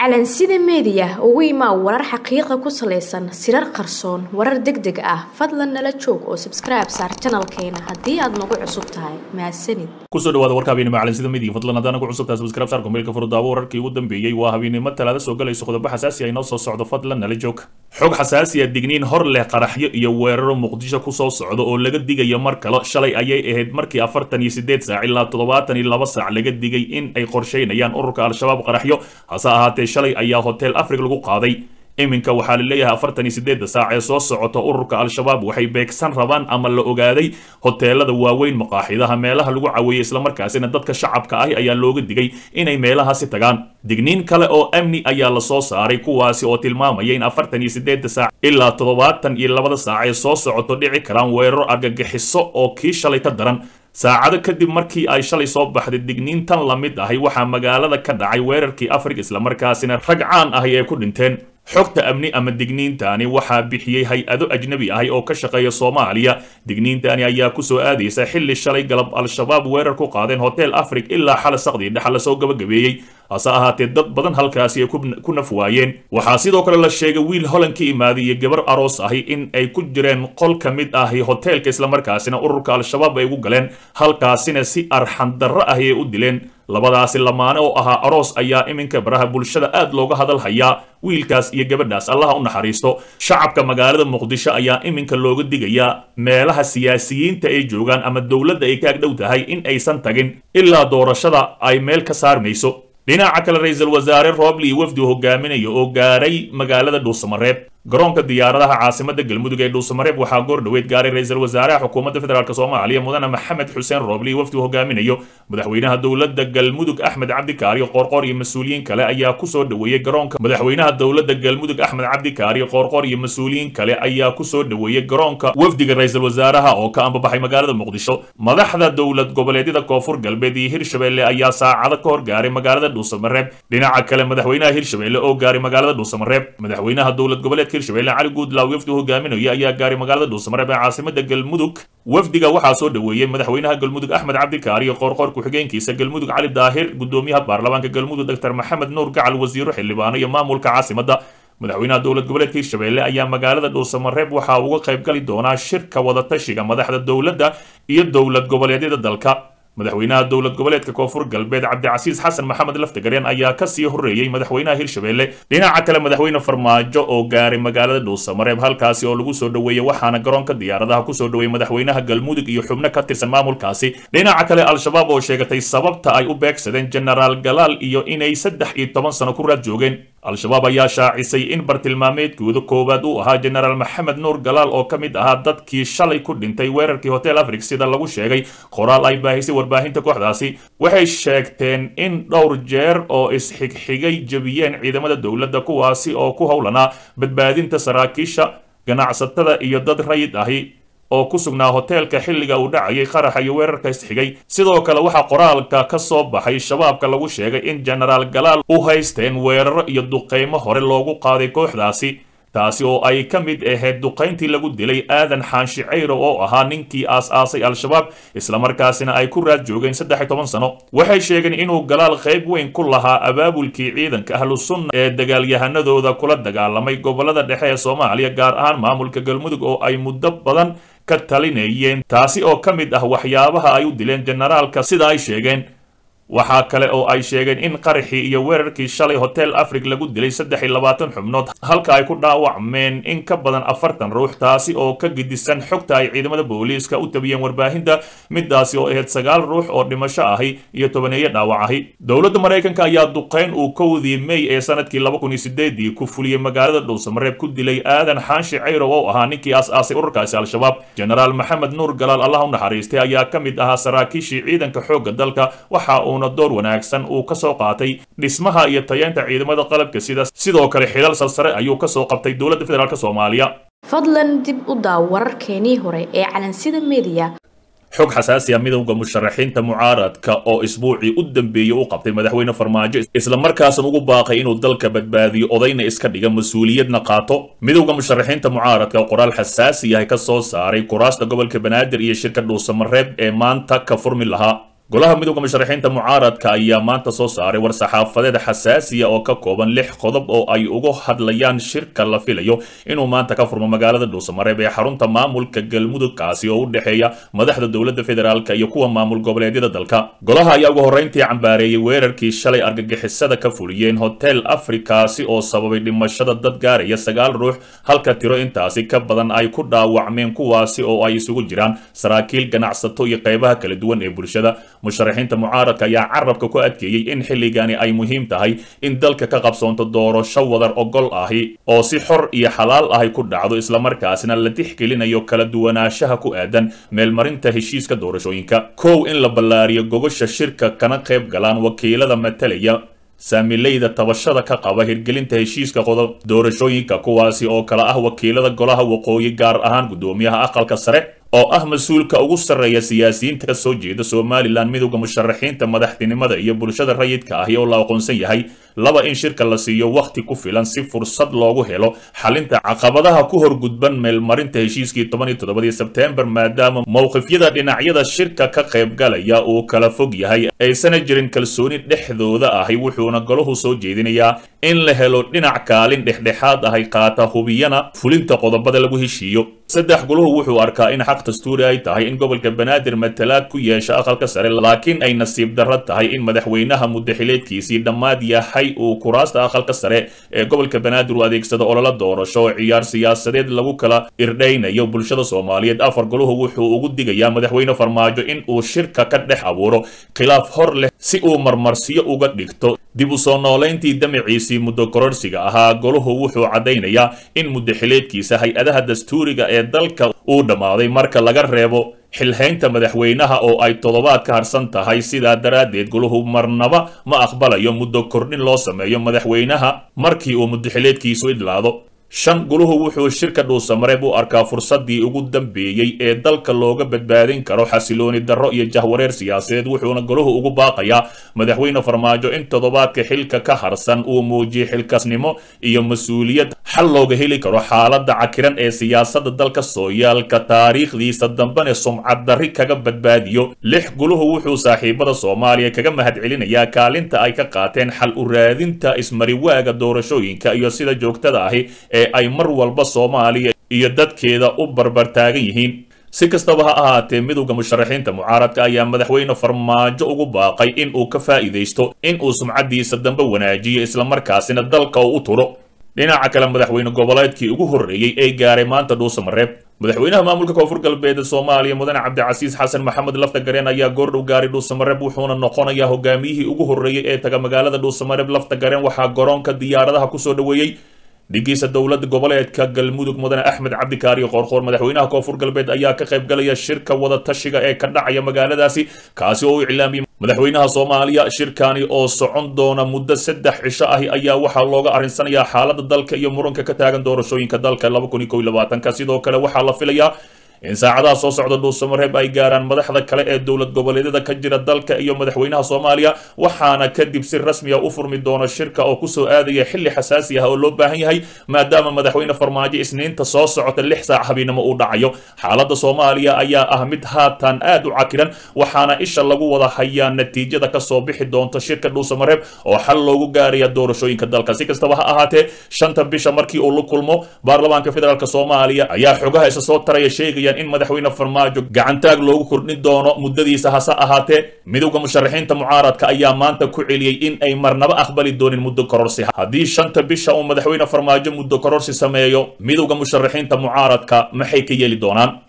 calansida meediya ugu imaa warar xaqiiqa ku salaysan sirar qarsoon warar deg deg ah fadlan nala joog oo sabskribe saar janalkeena haddii aad nagu cusub tahay mahadsanid kusoo dhawaada warka habeenimo calansida media fadlan haddaan nagu cusubtahay subscribe saar kumeelka furdaawo wararkii ugu dambeeyey waa habeenimo talaada soo galayso qodobo xasaasi ah inoo soo socdo fadlan nala joog xog xasaasi ah digniin hor leh qaraxyo iyo weeraro muqdisho kusoo socdo oo laga digayo mar kale shalay ayay ahayd markii afartan iyo sideed saac ilaa toddobaatan iyo laba saac laga digay in ay qorsheynayaan ururka al-shabaab qaraxyo hase ahaatee shalay ayaa hotel africa lagu qaaday iminka waxaa la leeyahay afartan iyo sideedda saac ee soo socota ururka al-shabaab waxay beegsan rabaan ama la ogaaday hoteelada waaweyn maqaaxidaha meelaha lagu caweeyey islamarkaasina dadka shacabka ahi ayaa looga digay inay meelahaasi tagaan digniin kale oo amni ayaa lasoo saaray kuwaasi oo tilmaamaya in afartan iyo sideedda saac ilaa toddobaatan iyo labada saac ee soo socoto dhici karaan weeraro argagixiso oo kii shalay ka daran saacado kadib markii ay shalay soo baxday digniintan la mid ahi waxaa magaalada ka dhacay weerarkii afrika islamarkaasina rag caan ahi ay ku dhinteen xogta amni ama digniintani waxaa bixiyey hay-ado ajnabi ahi oo ka shaqeeya soomaaliya digniintani ayaa kusoo aadaysa xilli shalay galab al-shabaab weerar ku qaadeen hotel afric ilaa xala saqdii dhexa lasoo gabagabeeyey hase ahaatee dad badan halkaasi ay ku naf waayeen waxaa sidoo kale la sheegay wiil holan ka imaaday iyo gabar aroos ahi in ay ku jireen qol ka mid ahi hoteelka islamarkaasina ururka al-shabaab ay ugu galeen halkaasina si arxandarro ahi ay u dileen labadaasi lamaane oo ahaa aroos ayaa iminka baraha bulshada aad looga hadal hayaa wiilkaas iyo gabadhaas allaha u naxariisto shacabka magaalada muqdisho ayaa iminka looga digayaa meelaha siyaasiyiinta ay joogaan ama dowladda ay ka agdhow tahay in aysan tagin ilaa doorashada ay meel ka saarmayso dhinaca kale ra-iisul wasaare roobli iyo wafdi hogaaminaya oo gaaray magaalada dhuusamareeb garoonka diyaaradaha caasimada galmudug ee dhuusamareeb waxaa goor dhoweed gaaray ra-iisul wasaaraha xukuumadda federaalk soomaaliya mudane maxamed xuseen roobli iyo wafdi hogaaminayo madaxweynaha dowladda galmudug axmed cabdikaari qoorqoor iyo mas-uuliyiin kale ayaa kusoo dhoweeyey garoonka madaxweynaha dowladda galmudug axmed cabdikaari qoorqoor iyo mas-uuliyiin kale ayaa kusoo dhoweeyey garoonka wafdiga ra-iisul wasaaraha oo ka ambabaxay magaalada muqdisho madaxda dowlad goboleedyada koonfur galbeed iyo hirshabelle ayaa saacado ka hor gaaray magaalada dhuusamareeb dhinaca kale madaxweynaha hirshabelle oo gaaray magaalada dhuusamareeb madaxweynaha dowlad goboleedka hirshabelle cali guudlaaw wafdi hogaaminaya ayaa gaaray magaalada dhuusamareeb ee caasimada galmudug wafdiga waxaa soo dhoweeyey madaxweynaha galmudug axmed cabdikaari iyo qoorqoor ku-xigeenkiisa galmudug cali daahir gudoomiyaha baarlamaanka galmudug doctor maxamed nuur gacal wasiiro xildhibaano iyo maamulka caasimada madaxweynaha dowlad goboleedka hirshabelle ayaa magaalada dhuusamareeb waxaa uga qayb gali doonaa shirka wadatashiga madaxda dowladda iyo dowlad goboleedyada dalka madaxweynaha dowlad goboleedka koonfur galbeed cabdicasiis xasan maxamed laftagareen ayaa kasii horreeyey madaxweynaha hirshabelle dhinaca kale madaxweyne farmaajo oo gaaray magaalada dhuusamareeb halkaasi oo lagu soo dhoweeyey waxaana garoonka diyaaradaha kusoo dhoweeyey madaxweynaha galmudug iyo xubno ka tirsan maamulkaasi dhinaca kale al-shabaab oo sheegatay sababta ay u beegsadeen genaraal galaal iyo inay saddex iyo toban sano ku raad joogeen al-shabaab ayaa shaacisay in bartilmaameedkooda koowaad uu ahaa genaraal maxamed nuur galaal oo ka mid ahaa dadkii shalay ku dhintay weerarkii hotel afric sida lagu sheegay qoraal ay baahisay warbaahinta kooxdaasi waxay sheegteen in dhowr jeer oo isxigxigay jebiyeen ciidamada dowladda kuwaasi oo ku howlanaa badbaadinta saraakiisha ganacsatada iyo dad rayid ahi oo ku sugnaa hoteelka xilliga uu dhacayay qaraxa iyo weerarka isxigay sidoo kale waxaa qoraalka ka soo baxay shabaabka lagu sheegay in genaraal galaal u haysteen weeraro iyo duqeymo hore loogu qaaday kooxdaasi taasi oo ay ka mid ahayd duqayntii lagu dilay aadan xaanshi cayro oo ahaa ninkii aas-aasay al-shabaab islamarkaasina ay ku raad joogeen saddex iyo toban sano waxay sheegeen inuu galaal qayb weyn ku lahaa abaabulkii ciidanka ahlu sunna ee dagaalyahanadooda kula dagaalamay gobolada dhexe ee soomaaliya gaar ahaan maamulka galmudug oo ay muddo badan ka talinayeen taasi oo ka mid ah waxyaabaha ay u dileen generaalka sida ay sheegeen waxaa kale oo ay sheegeen in qaraxii iyo weerarkii shalay hotel afric lagu dilay saddex iyo labaatan xubnood halka ay ku dhaawacmeen in ka badan afartan ruux taasi oo ka gedisan xogta ay ciidamada booliiska u tabiyeen warbaahinta midaasi oo ahayd sagaal ruux oo dhimasho ahi iyo tobaneeyo dhaawac ahi dowladda maraykanka ayaa duqayn uu kowdii may ee sanadkii laba kun iyo sideedii ku fuliyey magaalada dhuusamareeb ku dilay aadan xaanshi cayrow oo ahaa ninkii aas-aasay ururkaasi al-shabaab genaraal maxamed nuur galaal allah u naxariistay ayaa ka mid ahaa saraakiishii ciidanka xoogga dalka waxa uuna door wanaagsan uu ka soo qaatay dhismaha iyo tayeenta ciidamada qalabka sida sidoo kale xilal salsare ayuu ka soo qabtay dowladda federaalk soomaaliya fadlan dib u daaw wararkeenii hore ee calansida meediya xog xasaasi ah midowda musharaxiinta mucaaradka oo isbuucii u dambeeyey u qabtay madaxweyne farmaajo islamarkaasna ugu baaqay inuu dalka badbaadiyo odayna iska dhiga mas-uuliyadna qaato midowda musharaxiinta mucaaradka oo qoraal xasaasi yahay ka soo saaray kuraasta gobolka banaadir iyo shirka dhuusamareeb ee maanta ka furmi lahaa golaha midooda musharaxiinta mucaaradka ayaa maanta soo saaray war-saxaafadeed xasaasiya oo ka kooban lix qodob oo ay uga hadlayaan shirka la filayo inuu maanta ka furmo magaalada dhuusamareeb ee xarunta maamulka galmudug kaasi oo u dhexeeya madaxda dowladda federaalk iyo kuwa maamul goboleedyada dalka golaha ayaa ugu horreyntii cambaareeyey weerarkii shalay argagixisada ka fuliyeen hotel afrikaasi oo sababay dhimashada dad gaaraya sagaal ruux halka tiro intaasi ka badan ay ku dhaawacmeen kuwaasi oo ay isugu jiraan saraakiil ganacsato iyo qaybaha kala duwan ee bulshada musharaxiinta mucaaradka ayaa carabka ku adkeeyey in xilligani ay muhiim tahay in dalka ka qabsoonto doorasho wadar ogol ahi oo si xor iyo xalaal ahi ku dhacdo islamarkaasina la tixgelinayo kala duwanaanshaha ku aadan meelmarinta heshiiska doorashooyinka kow in la ballaariyo gogosha shirka kana qayb galaan wakiilada matalaya saamileyda tabashada ka qaba hirgelinta heshiiska qodob doorashooyinka kuwaasi oo kala ah wakiilada golaha waqooyi gaar ahaan guddoomiyaha aqalka sare oo ah mas-uulka ugu sarreeya siyaasiyiinta ka soo jeeda somalilan midowda musharaxiinta madaxtinimada iyo bulshada rayidka ahi oo la aqoonsan yahay laba in shirka la siiyo wakhti ku filan si fursad loogu helo xalinta caqabadaha ku horgudban meelmarinta heshiiskii toban iyo toddobadii sebteembar maadaama mowqifyada dhinacyada shirka ka qaybgalaya uu kala fog yahay aysana jirin kalsooni dhexdooda ahi wuxuuna golahu soo jeedinayaa in la helo dhinac kaalin dhexdhexaad ahay qaata hubiyana fulinta qodobada lagu heshiiyo saddex guluhu wuxuu arkaa in xaq dastuuri ay tahay in gobolka banaadir matalaad ku yeesha aqalka sare laakiin ay nasiib darro tahay in madaxweynaha muddaxileedkiisii dhammaad yahay uu kuraasta aqalka sare ee gobolka banaadir u adeegsado ololo doorasho oo ciyaar siyaasadeed lagu kala irdhaynayo bulshada soomaaliyeed afar guluhu wuxuu ugu digayaa madaxweyne farmaajo in uu shirka ka dhex abuuro khilaaf hor leh si uu marmarsiyo uga dhigto dib u soo noolayntii damaciisii muddo kororsiga ahaa goluhu wuxuu caddaynayaa in muddaxileedkiisa hay-adaha dastuuriga ee dalka uu dhammaaday marka laga reebo xilhaynta madaxweynaha oo ay toddobaad ka harsan tahay sidaa daraaddeed guluhu marnaba ma aqbalayo muddo kordhin loo sameeyo madaxweynaha markii uu muddaxileedkiisu idlaado shan guluhu wuxuu shirka dhuusamareeb u arkaa fursaddii ugu dambeeyey ee dalka looga badbaadin karo xasilooni darro iyo jahwareer siyaasadeed wuxuuna goluhu ugu baaqayaa madaxweyne farmaajo in toddobaadka xilka ka harsan uu muujiyo xilkasnimo iyo mas-uuliyad xal looga heli karo xaaladda cakiran ee siyaasadda dalka sooyaalka taariikhdiisa dambene sumcad darri kaga badbaadiyo lix guluhu wuxuu saaxiibada soomaaliya kaga mahadcelinayaa kaalinta ay ka qaateen xal u raadinta ismariwaaga doorashooyinka iyo sida joogtada ahi ee ay mar walba soomaaliya iyo dadkeeda u barbar taagan yihiin si kastaba ha ahaatee midowda musharaxiinta mucaaradka ayaa madaxweyne farmaajo ugu baaqay in uu ka faa'iidaysto in uu sumcaddiisa dambe wanaajiyo islamarkaasina dalka uu u turo dhinaca kale madaxweyne goboleedkii ugu horreeyey ee gaaray maanta dhuusamareeb madaxweynaha maamulka koonfur galbeed soomaaliya mudane cabdicasiis xasan maxamed lafta gareen ayaa goordhow gaaray dhuusamareeb wuxuuna noqonayaa hogaamiyihii ugu horreeyey ee taga magaalada dhuusamareeb lafta gareen waxaa garoonka diyaaradaha kusoo dhoweeyey dhigiisa dowladda goboleedka galmudug mudane axmed cabdikaariyo qoorqoor madaxweynaha koonfur galbeed ayaa ka qaybgalaya shirka wada tashiga ee ka dhacaya magaaladaasi kaasi oo u iclaamiyey madaxweynaha soomaaliya shirkani oo socon doona muddo saddex cisho ahi ayaa waxaa looga arrinsanayaa xaaladda dalka iyo muranka ka taagan doorashooyinka dalka ka sidoo kale waxaa la filayaa in saacadaha soo socda dhuusamareeb ay gaaraan madaxda kale ee dowlad goboleedyada ka jira dalka iyo madaxweynaha soomaaliya waxaana kadib si rasmiya u furmi doona shirka oo kusoo aadaya xilli xasaasi ah oo loo baahan yahay maadaama madaxweyne farmaajo isniinta soo socota lix saac habeennimo uu dhacayo xaaladda soomaaliya ayaa ah mid haatan aad u cakiran waxaana isha lagu wada hayaa natiijada kasoo bixi doonta shirka dhuusamareeb oo xal loogu gaaraya doorashooyinka dalka si kastaba ha ahaatee shanta bisha markii uu la kulmo baarlamaanka federaalk soomaaliya ayaa xogaha isa soo taraya sheegaya in madaxweyne farmaajo gacantaag loogu kordhin doono muddadiisa hase ahaatee midowda musharaxiinta mucaaradka ayaa maanta ku celiyey in ay marnaba aqbali doonin muddo kororsi haddii shanta bisha uu madaxweyne farmaajo muddo kororsi sameeyo midowda musharaxiinta mucaaradka maxay ka yeeli doonaan